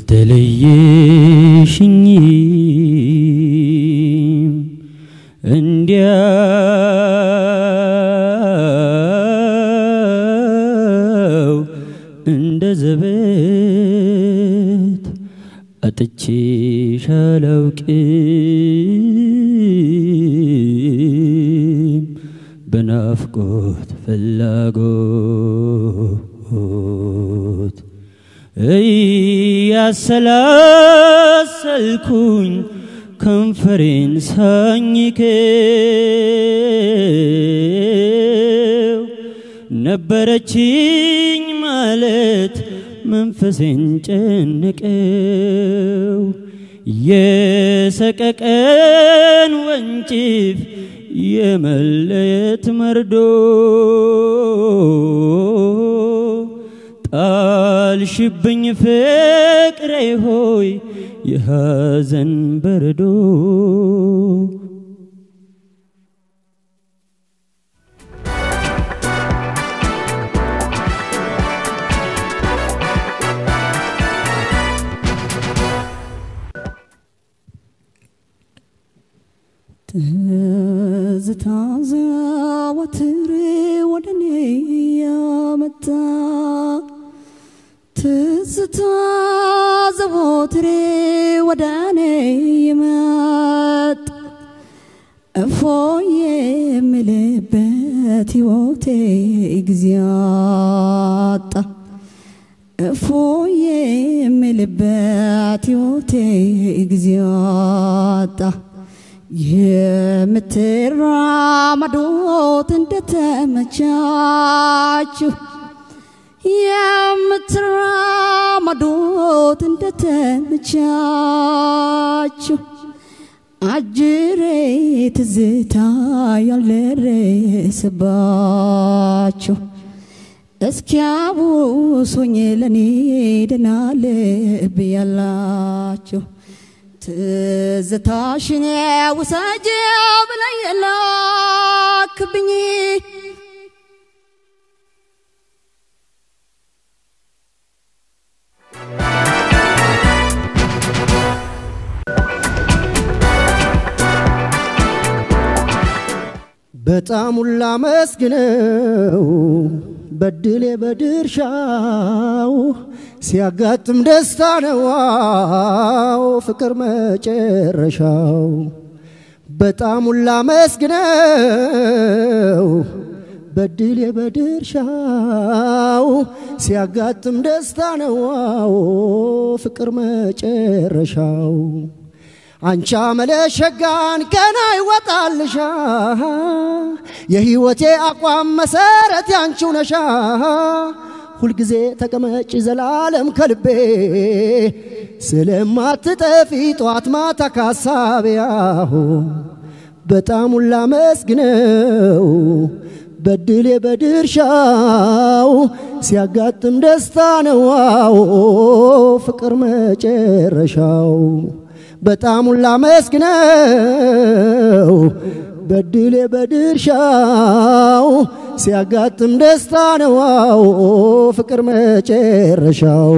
አትለየሽኝም እንዲያው እንደ ዘበት አጥቼሽ አላውቅም በናፍቆት ፍላጎት እያሰላሰልኩኝ ከንፈሬን ሳኝከው ነበረችኝ ማለት መንፈሴን ጨነቀው የሰቀቀን ወንጭፍ የመለየት መርዶ ጣልሽብኝ ፍቅሬ ሆይ የሐዘን በረዶ ትዝታ ዘወትር ወደ እኔ ያመጣ ትዝታ ዘወትር ወደ እኔ ይመጣ እፎይ የምልበት ሕይወቴ ጊዜ አጣ እፎይ የምልበት ሕይወቴ ጊዜ አጣ የምትራመዱት እንደተመቻችሁ የምትራመዱት እንደተመቻችሁ አጅሬ ትዝታ ያልደረሰባችሁ እስኪያቡሱኝ ለኔ ደህና ልብ ያላችሁ ትዝታሽን ውሰጅ ብለኝ ላክብኝ በጣም ሁላ መስግነው በድሌ በድርሻው ሲያጋጥም ደስታ ነው ዋው ፍቅር መጨረሻው በጣም ሁላ መስግነው በድሌ በድርሻው ሲያጋጥም ደስታ ነው ዋው ፍቅር መጨረሻው አንቻ መለሸጋን ገና ይወጣልሻ የህይወቴ አቋም መሰረት ያንቺው ነሻ ሁልጊዜ ተቀመጭ ዘላለም ከልቤ ስለማትጠፊ ጧት ማታ ካሳቢያሁ በጣም ሁላ መስግነው በድሌ በድርሻው ሲያጋጥም ደስታ ነው ፍቅር መጨረሻው በጣም ሁላ መስግነው በድሌ በድርሻው ሲያጋጥም ደስታ ነው ፍቅር መጨረሻው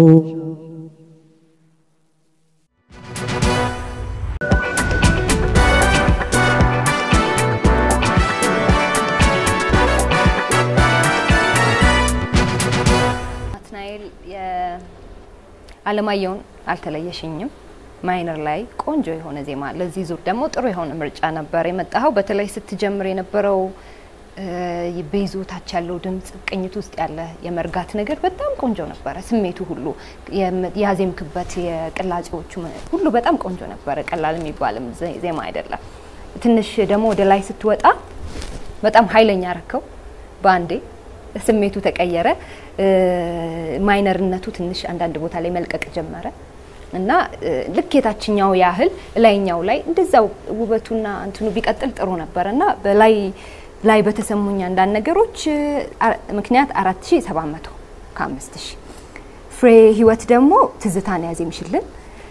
ናትናኤል የአለማየሁን አልተለየሽኝም ማይነር ላይ ቆንጆ የሆነ ዜማ ለዚህ ዙር ደግሞ ጥሩ የሆነ ምርጫ ነበር የመጣኸው። በተለይ ስትጀምር የነበረው በይዞታች ያለው ድምጽ ቅኝት ውስጥ ያለ የመርጋት ነገር በጣም ቆንጆ ነበረ። ስሜቱ ሁሉ ያዜምክበት የቅላጼዎቹ ሁሉ በጣም ቆንጆ ነበረ። ቀላል የሚባልም ዜማ አይደለም። ትንሽ ደግሞ ወደ ላይ ስትወጣ በጣም ኃይለኛ ረከው በአንዴ ስሜቱ ተቀየረ። ማይነርነቱ ትንሽ አንዳንድ ቦታ ላይ መልቀቅ ጀመረ እና ልክ የታችኛው ያህል ላይኛው ላይ እንደዛው ውበቱና እንትኑ ቢቀጥል ጥሩ ነበር እና በላይ ላይ በተሰሙኝ አንዳንድ ነገሮች ምክንያት አራት ሺ ሰባት መቶ ከአምስት ሺ ፍሬ ህይወት ደግሞ ትዝታን ያዜምሽልን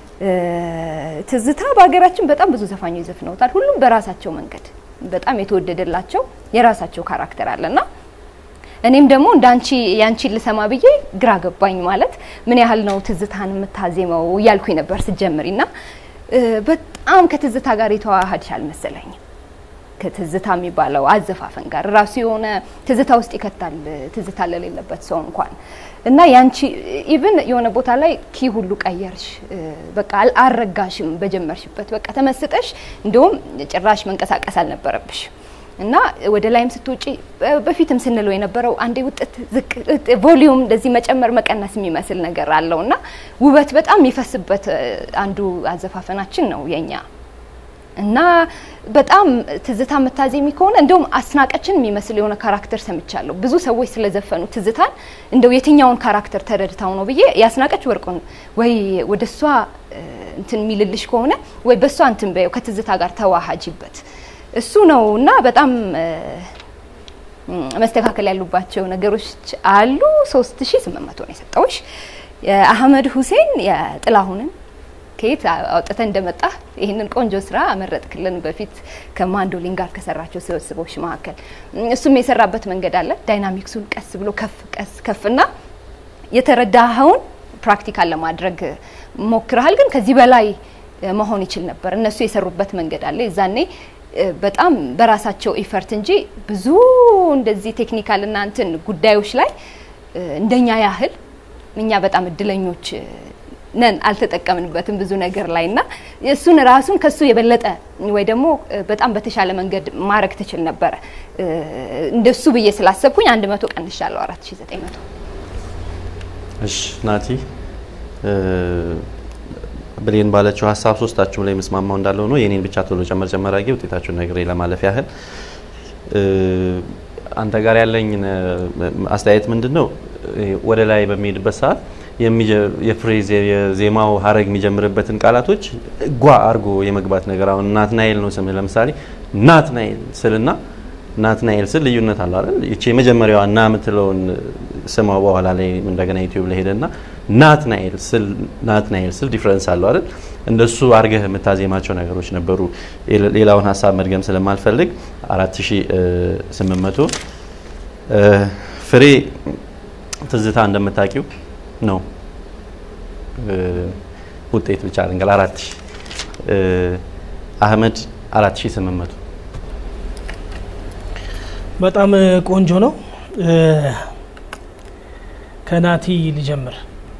ትዝታ በሀገራችን በጣም ብዙ ዘፋኞች ዘፍነውታል። ሁሉም በራሳቸው መንገድ በጣም የተወደደላቸው የራሳቸው ካራክተር አለና እኔም ደግሞ እንዳንቺ ያንቺን ልሰማ ብዬ ግራ ገባኝ። ማለት ምን ያህል ነው ትዝታን የምታዜመው እያልኩኝ ነበር ስትጀምሪና በጣም ከትዝታ ጋር የተዋሃድሽ አልመሰለኝም። ከትዝታ የሚባለው አዘፋፈን ጋር ራሱ የሆነ ትዝታ ውስጥ ይከታል። ትዝታ ለሌለበት ሰው እንኳን እና ያንቺ ኢቭን የሆነ ቦታ ላይ ኪ ሁሉ ቀየርሽ። በቃ አልረጋሽም በጀመርሽበት በቃ ተመስጠሽ፣ እንደውም ጭራሽ መንቀሳቀስ አልነበረብሽ እና ወደ ላይም ስትውጪ በፊትም ስንለው የነበረው አንዴ ውጥት ዝቅ ቮሊዩም እንደዚህ መጨመር መቀነስ የሚመስል ነገር አለው እና ውበት በጣም የሚፈስበት አንዱ አዘፋፈናችን ነው የኛ እና በጣም ትዝታ የምታዜሚ ከሆነ እንደውም አስናቀችን የሚመስል የሆነ ካራክተር ሰምቻለሁ። ብዙ ሰዎች ስለዘፈኑ ትዝታን እንደው የትኛውን ካራክተር ተረድታው ነው ብዬ ያስናቀች ወርቁን ወይ ወደ እሷ እንትን የሚልልሽ ከሆነ ወይ በእሷ እንትን በየው ከትዝታ ጋር ተዋሃጂበት እሱ ነው እና በጣም መስተካከል ያሉባቸው ነገሮች አሉ። ሶስት ሺ ስምንት መቶ ነው የሰጠውሽ። የአህመድ ሁሴን የጥላሁንን ከየት አውጥተ እንደመጣ ይህንን ቆንጆ ስራ አመረጥክልን። በፊት ከማንዶሊን ጋር ከሰራቸው ስብስቦች መካከል እሱም የሰራበት መንገድ አለ። ዳይናሚክሱን ቀስ ብሎ ከፍ ቀስ ከፍና የተረዳኸውን ፕራክቲካል ለማድረግ ሞክረሃል፣ ግን ከዚህ በላይ መሆን ይችል ነበር። እነሱ የሰሩበት መንገድ አለ። የዛኔ በጣም በራሳቸው ኢፈርት እንጂ ብዙ እንደዚህ ቴክኒካል እና እንትን ጉዳዮች ላይ እንደኛ ያህል እኛ በጣም እድለኞች ነን አልተጠቀምንበትም ብዙ ነገር ላይ እና እሱን ራሱን ከሱ የበለጠ ወይ ደግሞ በጣም በተሻለ መንገድ ማድረግ ትችል ነበረ። እንደሱ ብዬ ስላሰብኩኝ አንድ መቶ ቀንሻለሁ አራት ሺ ዘጠኝ መቶ እሺ ናቲ ብሌን ባለችው ሀሳብ ሶስታችሁም ላይ መስማማው እንዳለው ነው። የኔን ብቻ ቶሎ ጨመር ጨመር አድርጌ ውጤታችሁን ነግሬ ለማለፍ ያህል አንተ ጋር ያለኝ አስተያየት ምንድን ነው? ወደ ላይ በሚሄድበት ሰዓት የፍሬዝ የዜማው ሀረግ የሚጀምርበትን ቃላቶች ጓ አርጎ የመግባት ነገር አሁን ናትናኤል ነው ስምህ ለምሳሌ ናትናኤል ስልና ናትናኤል ስል ልዩነት አለው አይደል? ይቺ የመጀመሪያዋ ና የምትለውን ስማው በኋላ ላይ እንደገና ዩቲዩብ ላይ ሄደና ናትናኤል ስል ናትናኤል ስል ዲፍረንስ አለው አይደል? እንደሱ አርገህ የምታዜማቸው ነገሮች ነበሩ። ሌላውን ሀሳብ መድገም ስለማልፈልግ 4800 ፍሬ ትዝታ እንደምታውቂው ነው ውጤት ብቻ ልንገል 4000 አህመድ 4800 በጣም ቆንጆ ነው። ከናቲ ልጀምር።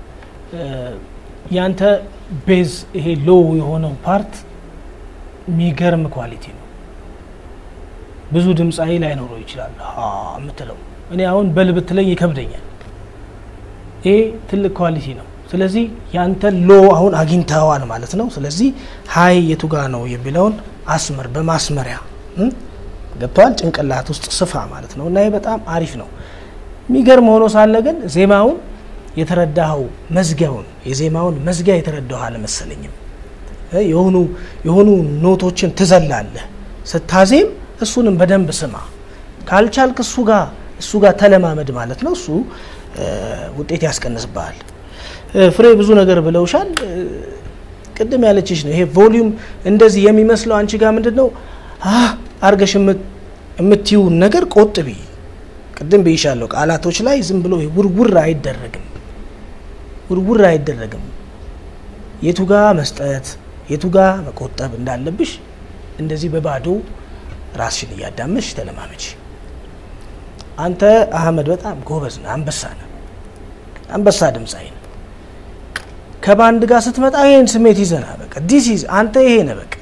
ያንተ ቤዝ ይሄ ሎ የሆነው ፓርት የሚገርም ኳሊቲ ነው። ብዙ ድምፃዊ ላይኖረው ይችላል የምትለው እኔ አሁን በልብት ላይ ይከብደኛል። ይሄ ትልቅ ኳሊቲ ነው። ስለዚህ ያንተ ሎ አሁን አግኝተዋል ማለት ነው። ስለዚህ ሀይ የቱ ጋ ነው የሚለውን አስመር በማስመሪያ ገብተዋል ጭንቅላት ውስጥ ስፋ ማለት ነው። እና ይህ በጣም አሪፍ ነው። የሚገርም ሆኖ ሳለ ግን ዜማውን የተረዳኸው መዝጊያውን የዜማውን መዝጊያ የተረዳኸው አልመሰለኝም። የሆኑ የሆኑ ኖቶችን ትዘላለህ ስታዜም፣ እሱንም በደንብ ስማ። ካልቻልክ እሱ ጋር እሱ ጋር ተለማመድ ማለት ነው። እሱ ውጤት ያስቀንስብሃል። ፍሬ ብዙ ነገር ብለውሻል። ቅድም ያለችሽ ነው ይሄ ቮሊዩም እንደዚህ የሚመስለው አንቺ ጋር ምንድን ነው አርገሽ የምትይውን ነገር ቆጥቢ። ቅድም ብይሻለሁ፣ ቃላቶች ላይ ዝም ብሎ ውርውር አይደረግም፣ ውርውር አይደረግም። የቱ ጋ መስጠት የቱ ጋ መቆጠብ እንዳለብሽ እንደዚህ በባዶ ራስሽን እያዳመሽ ተለማመች። አንተ አህመድ በጣም ጎበዝ ነህ፣ አንበሳ ነህ፣ አንበሳ ድምፃዊ ነህ። ከባንድ ጋር ስትመጣ ይሄን ስሜት ይዘና በቃ ዲስ ኢዝ አንተ ይሄ ነህ በቃ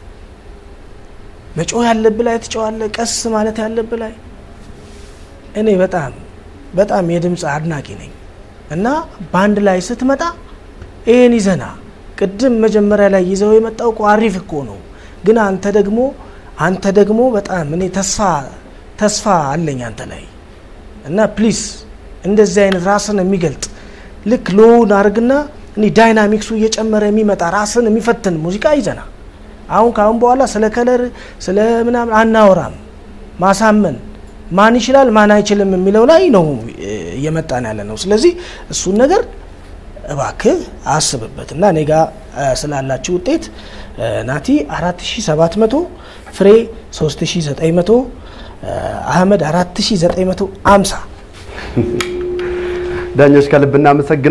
መጮህ ያለብህ ላይ ትጮዋለህ፣ ቀስ ማለት ያለብህ ላይ እኔ በጣም በጣም የድምፅ አድናቂ ነኝ እና ባንድ ላይ ስትመጣ ይሄን ይዘና ቅድም መጀመሪያ ላይ ይዘው የመጣው እኮ አሪፍ እኮ ነው፣ ግን አንተ ደግሞ አንተ ደግሞ በጣም እኔ ተስፋ ተስፋ አለኝ አንተ ላይ እና ፕሊስ እንደዚህ አይነት ራስን የሚገልጥ ልክ ሎውን አርግና እኔ ዳይናሚክሱ እየጨመረ የሚመጣ ራስን የሚፈትን ሙዚቃ ይዘና አሁን ከአሁን በኋላ ስለ ከለር ስለ ምናምን አናወራም። ማሳመን ማን ይችላል ማን አይችልም የሚለው ላይ ነው እየመጣን ያለ ነው። ስለዚህ እሱን ነገር እባክህ አስብበት እና እኔ ጋ ስላላችሁ ውጤት ናቲ 4700 ፍሬ 3900 አህመድ 4950 ዳኞች ከልብ እናመሰግናለን።